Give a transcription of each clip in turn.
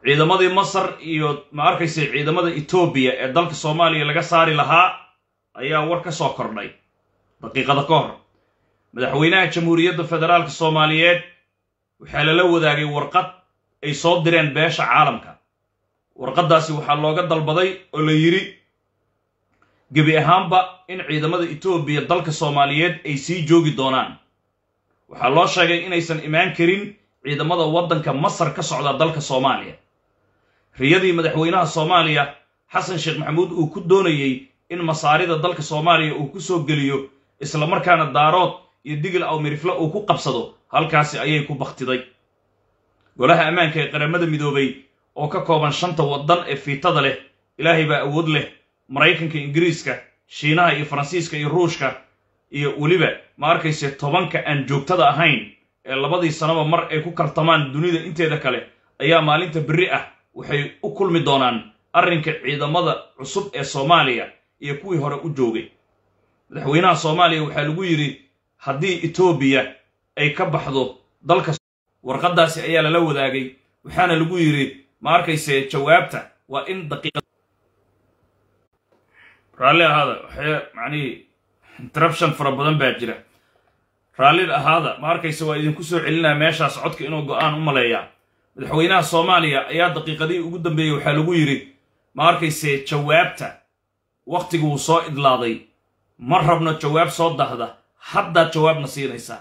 ciidamadii masar iyo ma arkaysa ciidamada etoobiya ee dalka soomaaliya laga saari lahaa ayaa war ka soo kordhay daqiiqada ka hor madaxweynaha jamhuuriyadda federaalka soomaaliyeed waxaa lala wadaagay warqad ay soo direen beesha caalamka warqaddaasi waxaa looga dalbaday oo la yidhi gebi ahaanba in ciidamada etoobiya dalka soomaaliyeed ay sii joogi doonaan waxaa loo sheegay inaysan imaan karin ciidamada waddanka masar ka socda dalka soomaaliya riyadii madaxweynaha soomaaliya xasan sheekh maxamuud uu ku doonayey in masaarida dalka soomaaliya uu ku soo geliyo islamarkaana daarood iyo digil awmirifle uu ku qabsado halkaasi ayay ku bakhtiday golaha ammaanka ee qaramada midoobay oo ka kooban shanta waddan ee fiitada leh ilaahay baa awood leh maraykanka ingiriiska shiinaha iyo faransiiska iyo ruushka iyo weliba ma arkayse tobanka aan joogtada ahayn ee labadii sanaba mar ay ku kartamaan dunida inteeda kale ayaa maalinta berri ah waxay u kulmi doonaan arrinka ciidamada cusub ee soomaaliya iyo kuwii hore u joogay madaxweynaha soomaaliya waxaa lagu yidhi haddii etoobiya ay ka baxdo dalka warqaddaasi ayaa lala wadaagay waxaana lagu yidhi ma arkayse jawaabta waa in daqiiqa raalli ahaada waxay macnihii interruption fara badan baa jira raalli ahaada ma arkayse waa idinku soo celinaya meeshaas codka inuu go-aan u maleeyaa madaxweynaha soomaaliya ayaa daqiiqadihii ugu dambeeyey waxaa lagu yidhi ma arkayse jawaabta wakhtigu wuu soo idlaaday ma rabno jawaab soo dahda haddaad jawaabna siinaysaa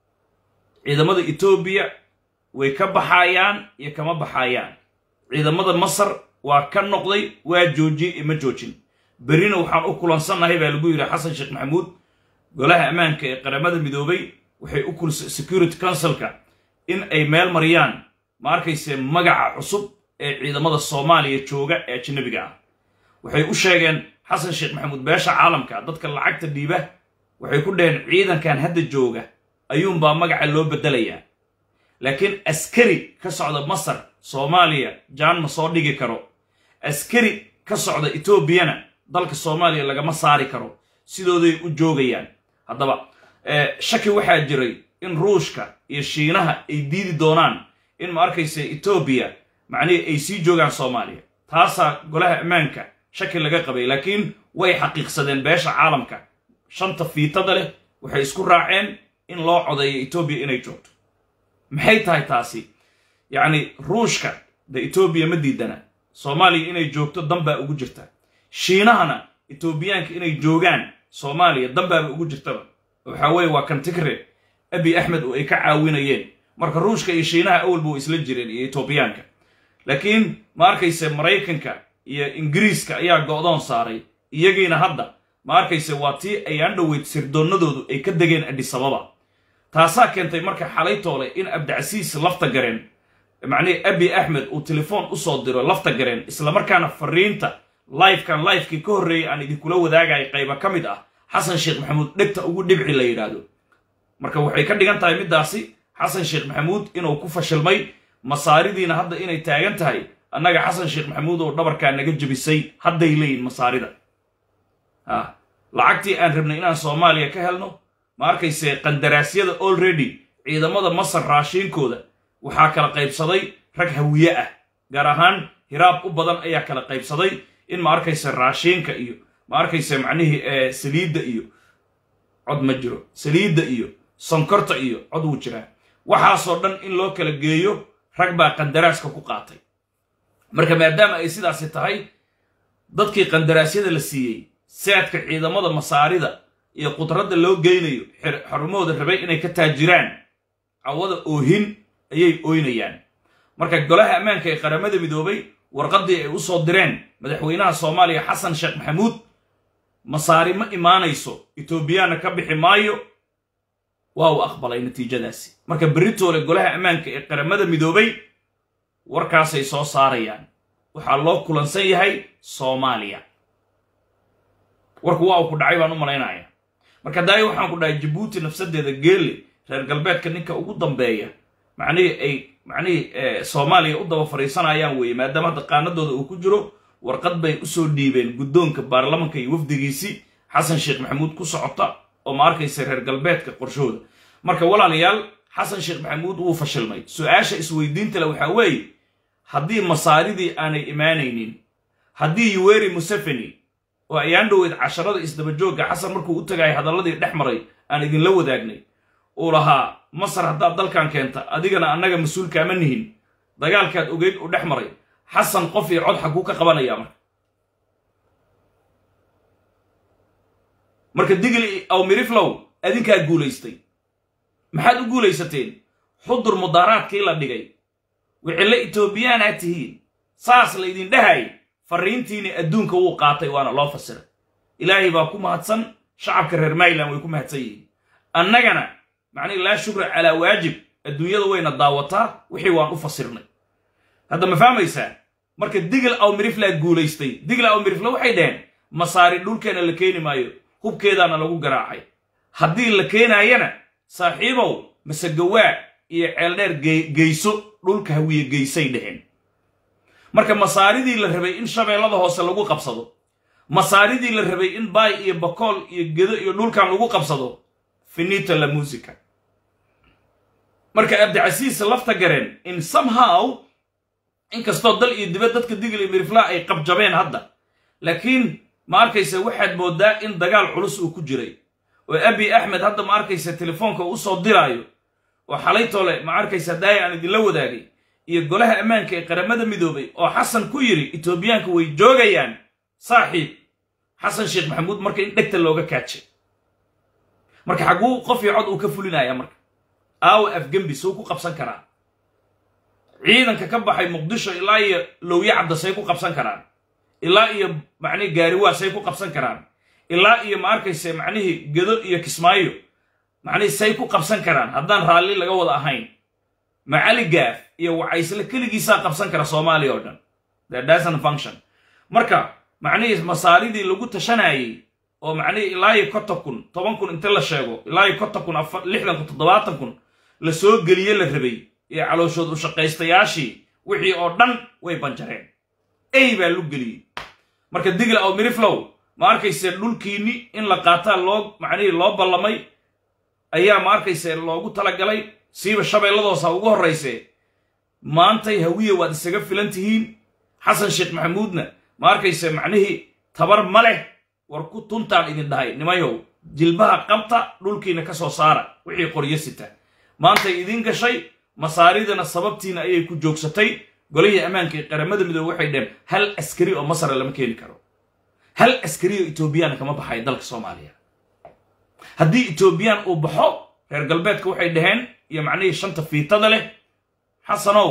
ciidamada etoobiya way ka baxaayaan iyo kama baxaayaan ciidamada masar waa ka noqday waa joojiyey iyo ma joojin berrina waxaan u kulansannahay baa lagu yidhi xasan sheekh maxamuud golaha ammaanka ee qaramada midoobay waxay u kulisay security councilka in ay meel mariyaan ma arkayse magaca cusub ee ciidamada soomaaliya jooga ee ajanabiga ah waxay u sheegeen xasan sheekh maxamuud beesha caalamka dadka lacagta dhiiba waxay ku dhaheen ciidankan hadda jooga ayuunbaa magaca loo beddelayaa laakiin askari ka socda masar soomaaliya jaan ma soo dhigi karo askari ka socda etoobiyana dalka soomaaliya lagama saari karo sidooday u joogayaan haddaba shaki waxaa jiray in ruushka iyo shiinaha ay diidi doonaan in ma arkaysa etoobiya macnihii ay sii joogaan soomaaliya taasaa golaha ammaanka shaki laga qabay laakiin way xaqiiqsadeen beesha caalamka shanta fiitada leh waxay isku raaceen in loo codeeyo etoobiya inay joogto maxay tahay taasi yacni ruushka de etoobiya ma diidana soomaaliya inay joogto danbaa ugu jirta shiinahana etoobiyaanka inay joogaan soomaaliya danbaaba ugu jirtaba waxaa weeye waa kantigre abi axmed oo ay ka caawinayeen marka ruushka iyo shiinaha awalba way isla jireen iyo etoobiyaanka laakiin ma arkayse maraykanka iyo ingiriiska ayaa go'doon saaray iyagiina hadda ma arkayse waa tii ayaan dhoweyd sirdoonnadoodu ay ka degeen adhisababa taasaa keentay marka xalay toole in abdicasiis lafta gareen macnihii abi axmed uu telefoon usoo diro lafta gareen islamarkaana fariinta lifekan lifekii ka horreeyay aan idinkula wadaagaya qayba ka mid ah xasan sheekh maxamuud dhegta ugu dhibci la yidhaahdo marka waxay ka dhigan tahay middaasi xasan sheekh maxamuud inuu ku fashilmay masaaridiina hadda inay taagan tahay annaga xasan sheekh maxamuud oo dhabarkaa naga jebisay hadday leeyihin masaarida a lacagtii aan rabnay inaan soomaaliya ka helno ma arkayse qandaraasyada already ciidamada masar raashiinkooda waxaa kala qaybsaday rag hawiye ah gaar ahaan hiraab u badan ayaa kala qaybsaday in ma arkayse raashiinka iyo ma arkayse macnihii saliidda iyo cod ma jiro saliidda iyo sonkorta iyo cod wuu jiraa waxaasoo dhan in loo kala geeyo rag baa qandaraaska ku qaatay marka maadaama ay sidaasi tahay dadkii qandaraasyada la siiyey saadka ciidamada masaarida iyo qudradda loo geynayo xarumahooda rabay inay ka taajiraan cawada oohin ayay ooynayaan marka golaha ammaanka ee qaramada midoobay warqaddii ay u soo direen madaxweynaha soomaaliya xasan sheekh maxamuud masaari ma imaanayso etoobiyaanna ka bixi maayo waa uu aqbalay natiijadaasi marka beritoole golaha ammaanka ee qaramada midoobay warkaasay soo saarayaan waxaa loo kulansan yahay soomaaliya warku waa uu ku dhacay baan u malaynaya marka daayo waxaan ku dhahay jabuuti nafsadeeda geelle reer galbeedka ninka ugu dambeeya macnihii ay macnihii soomaaliya u daba fadhiisanayaan weeye maadaama hadda qaanadooda uu ku jiro warqad bay usoo dhiibeen guddoonka baarlamanka iyo wafdigiisii xasan sheekh maxamuud ku socota oo ma arkaysa reer galbeedka qorshooda marka walaalayaal xasan sheekh maxamuud wuu fashilmay su-aasha isweydiinta le waxaa weeye haddii masaaridii aanay imaanaynin haddii yuweri museveni oo ayaan dhoweyd casharada isdabajoogga xasan markuu u tagayay hadalladii dhex maray aan idinla wadaagnay uu lahaa masar haddaad dalkan keenta adigana annaga mas-uulkaama nihin dagaalkaad ogeyd uu dhex maray xasan qof iyo cod xaguu ka qabanayaa marka marka digli aw miriflow adinkaa guulaystay maxaad u guulaysateen xudur mudaaraadkii la dhigay wixille etoobiyaanaa tihiin saas laydin dhahay farriintiini adduunka wuu qaatay waana loo fasiray ilaahay baa ku mahadsan shacabka reer mayland way ku mahadsan yihiin annagana macnihi laa shukra calaa waajib adduunyada wayna daawataa wixii waan u fasirnay hadda ma fahmaysaa marka digl aw miriflaa guulaystay digl aw mirifla waxay dhaheen masaari dhulkeena la keeni maayo hubkeedaana lagu garaacay haddii la keenaayana saaxiibow masegawaa iyo ceeldheer geyso dhulka hawiye geysay dheheen marka masaaridii la rabay in shabeellada hoose lagu qabsado masaaridii la rabay in baay iyo bakool iyo gedo iyo dhulkan lagu qabsado finita la musica marka abdicasiis lafta gareen in somehow inkastoo dal iyo dibad dadka digl iyo miriflaa ay qabjabeen hadda laakiin ma arkaysa waxaad mooddaa in dagaal culus uu ku jiray oo abi axmed hadda ma arkaysa telefoonka u soo diraayo oo xalaytoole ma arkaysa daaya aan idinla wadaagay iyo golaha ammaanka ee qaramada midoobay oo xasan ku yidhi etoobiyaanka way joogayaan saaxiib xasan sheekh maxamuud marka in dhegta looga kaajay marka xagguu qof iyo cod uu ka fulinaya marka aawa afgembi suu ku qabsan karaa ciidanka ka baxay muqdisho ilaa iyo lowye cabda say ku qabsan karaan ilaa iyo macnihi gaariwaa say ku qabsan karaan ilaa iyo ma arkayse macnihii gedo iyo kismaayo macnihii say ku qabsan karaan haddaan raalli laga wada ahayn macali gaaf iyo wacaysle keligiisaa qabsan kara soomaaliya oo dhan dasan function marka macnihii masaaridii lagu tashanayey oo macnihii ilaa iyo konton kun toban kun inta la sheego ilaa iyo konton kun lixdan kun toddobaatan kun la soo geliye la rabay iyo calooshood u shaqaystayaashii wixii oo dhan way banjareen ey baa lu geliyey marka digla aw miriflow ma arkayse dhulkiinni in la qaataa loo macnihii loo ballamay ayaa ma arkayse loogu talagalay siiba shabeelladoosa ugu horrayse maantay hawiye waad isaga filan tihiin xasan sheekh maxamuudna ma arkayse macnihii tabar ma leh war ku tuntaan idin dhahay nimayow jilbaha qabta dhulkiina ka soo saara wixii qoryo sita maantay idiin gashay masaaridana sababtiina ayay ku joogsatay golihii ammaanka ee qaramada midoobe waxay dheheen hal askari oo masara lama keeni karo hal askari oo etoobiyana kama baxayo dalka soomaaliya haddii etoobiyaan uu baxo reer galbeedka waxay dhaheen iyo macnihii shanta fiitada leh xasanow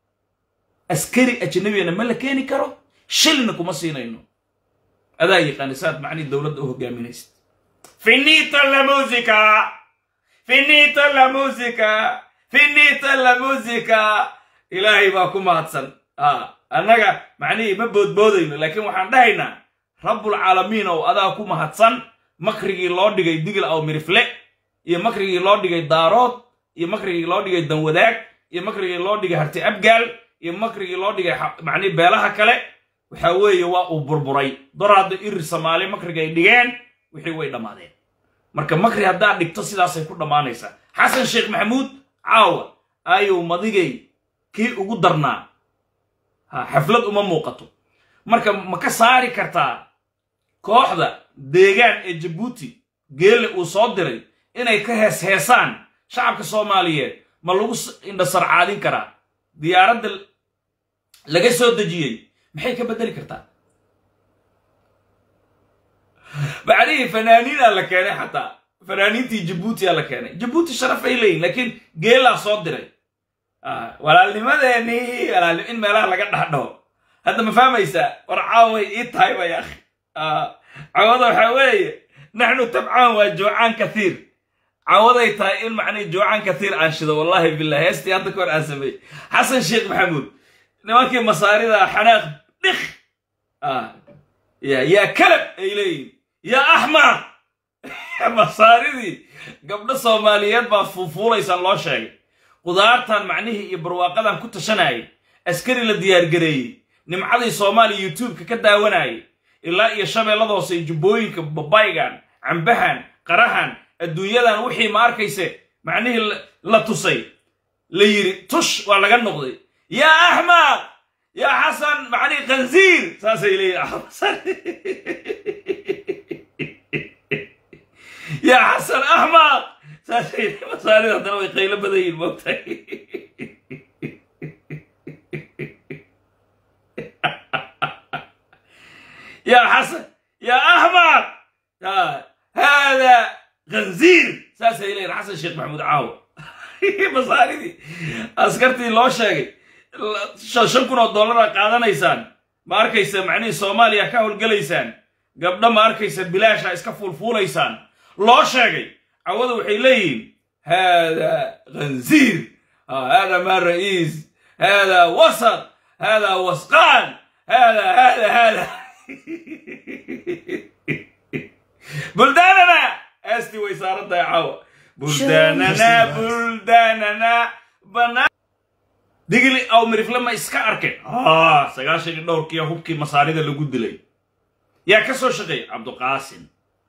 askari ajnabiyana ma la keeni karo shilna kuma siinayno adaa yaqaani saad macnihii dowladda u hogaaminaysid finita la musica finita la musica finita la musica ilaahay baa ku mahadsan annaga macnihii ma boodboodayno laakiin waxaan dhahaynaa rabbulcaalamiin ow adaa ku mahadsan makrigii loo dhigay digl aw mirifle iyo makrigii loo dhigay daarood iyo makrigii loo dhigay danwadaag iyo makrigii loo dhigay harti abgaal iyo makrigii loo dhigay macnihi beelaha kale waxa weeye waa uu burburay doraadda irir soomaali makrigay dhigeen wixii way dhammaadeen marka makri haddaad dhigto sidaasay ku dhammaanaysaa xasan sheekh maxamuud caawa ayuu madigay kii ugu darnaa xaflad uma muuqato marka ma ka saari kartaa kooxda deegaan ee jabuuti geelle uu soo diray inay ka hees heesaan shacabka soomaaliyeed ma lagu indhasarcaadin karaa diyaaradda laga soo dejiyey maxay ka beddeli kartaa macnihii fanaaniinaa la keenay xataa fanaaniintii jabuutiyaa la keenay jabuuti sharaf ay leeyihin laakiin geelaa soo diray walaalnimadeenii walaalnim in meelaha laga dhahdhaho hadda ma fahmaysaa war caaway ii tahay bay akhi cawada waxaa weeye naxnu tabcaan waa joocaan kathiir cawaday tahay in macnihi joocaan kathiir aan shido wallahi bilah heestii hadda ka hor aan sameeyey xasan sheekh maxamuud nimankii masaarida xanaaq dhik yaa kalab ay leeyihin yaa axmar masaaridii gabdho soomaaliyeed baa fuufuulaysaan loo sheegay qudaartan macnihii iyo barwaaqadan ku tashanayay askari la diyaargareeyey nimcadii soomaaliya youtubeka ka daawanayay ilaa iyo shabeellada hoose iyo jubbooyinka babaygan cambahan qarahan adduunyadan wixii ma arkayse macnihii la tusay la yidhi tush waa laga noqday yaa axmaq yaa xasan macnii khanziir saasay leeyihin yaa xasan axmaq saasay masaarida haddana way qaylo badan yihin moogtahay yaa xasan yaa axmaq hada khanziir saasay leeyihin xasan sheekh maxamuud caawo masaaridii askartii loo sheegay shan kun oo dollara qaadanaysaan ma arkaysa macnihii soomaaliya ka howlgelaysaan gabdho ma arkaysa bilaasha iska fuulfuulaysaan loo sheegay cawada waxay leeyihiin hada khanziir hada ma ra'iis hada wasat hada wasqaan hada hada hada buldaanana aastii way saaran tahay caawa buldaanana buldaanana banaan digli aw mirifle ma iska arkeen sagaashan iyo dhowrkiiya hubkii masaarida lagu dilay yaa ka soo shaqeeyay cabduqaasim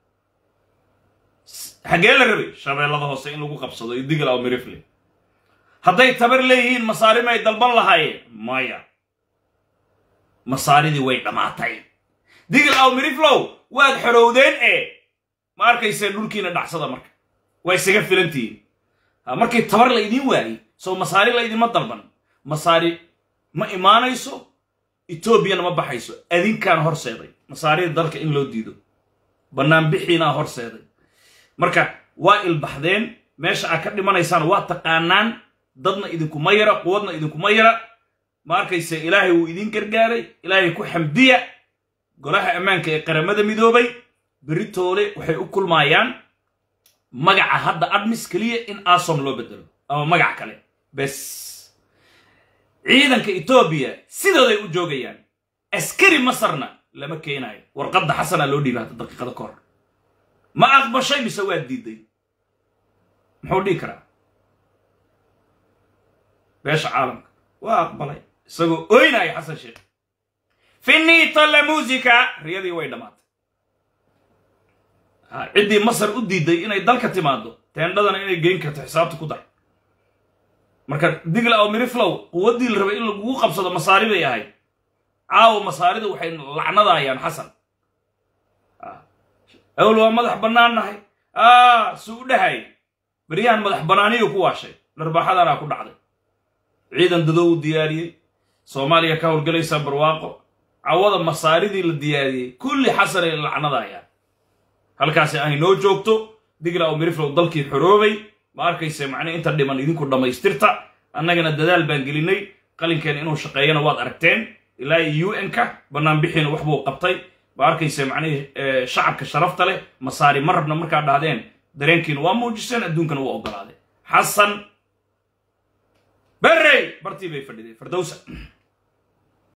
xaggee la rabay shabeellada hoose in lagu qabsado iyo digl aw mirifle hadday tabar leeyihiin masaari may dalban lahaayeen maya masaaridii way dhammaatay digl aw miriflow waad xorowdeen ee ma arkayseen dhulkiina dhacsada marka waa isaga filantihiin markii tabar la idiin waayey soo masaari la idinma dalban masaari ma imaanayso etoobiyana ma baxayso adinkaan horseeday masaarida dalka in loo diido bannaanbixiinaa horseeday marka waa ilbaxdeen meesha aad ka dhimanaysaan waa taqaanaan dadna idinkuma yara quwadna idinkuma yara ma arkayse ilaahay wuu idin gargaaray ilaahay ku xamdiya golaha ammaanka ee qaramada midoobay beritoole waxay u kulmaayaan magaca hadda admis keliya in asom loo bedelo ama magac kale bes ciidanka etoobiya sidooday u joogayaan askari masarna lama keenaayo warqadda xasana loo dhiiba hadda daqiiqada ka hor ma aqbashay mise waa diiday muxuu dhihi karaa beesha caalamka waa aqbalay isagoo oynaya xasan sheekh finita la musica riyadii way dhammaatay ciddii masar u diiday inay dalka timaado teendhadana inay geyn karto xisaabta ku dar marka digla oo miriflow quwaddii la rabay in lagugu qabsado masaari bay ahayd caawa masaarida waxay lacnadaayaan xasan awl waa madax bannaan nahay su u dhahay beryahan madax bannaaniyu ku waashay dharbaaxadanaa ku dhacday ciidan dadoo u diyaariyey soomaaliya ka howlgalaysaa barwaaqo cawada masaaridii la diyaariyey kulli xasanay lacnadaayaan halkaasi ay noo joogto digla oo miriflow dalkii xoroobay ma arkayse macnii inta dhiman idinku dhammaystirta annagana dadaal baan gelinay qalinkeena inuu shaqeeyana waad aragteen ilaa u n-ka bannaanbixiina wax buu qabtay ma arkayse macnihii shacabka sharafta leh masaari ma rabna markaa dhahdeen dareenkiina waa muujiseen adduunkana waa ogolaadeen xasan berrey bartii bay fadhideen fardowsa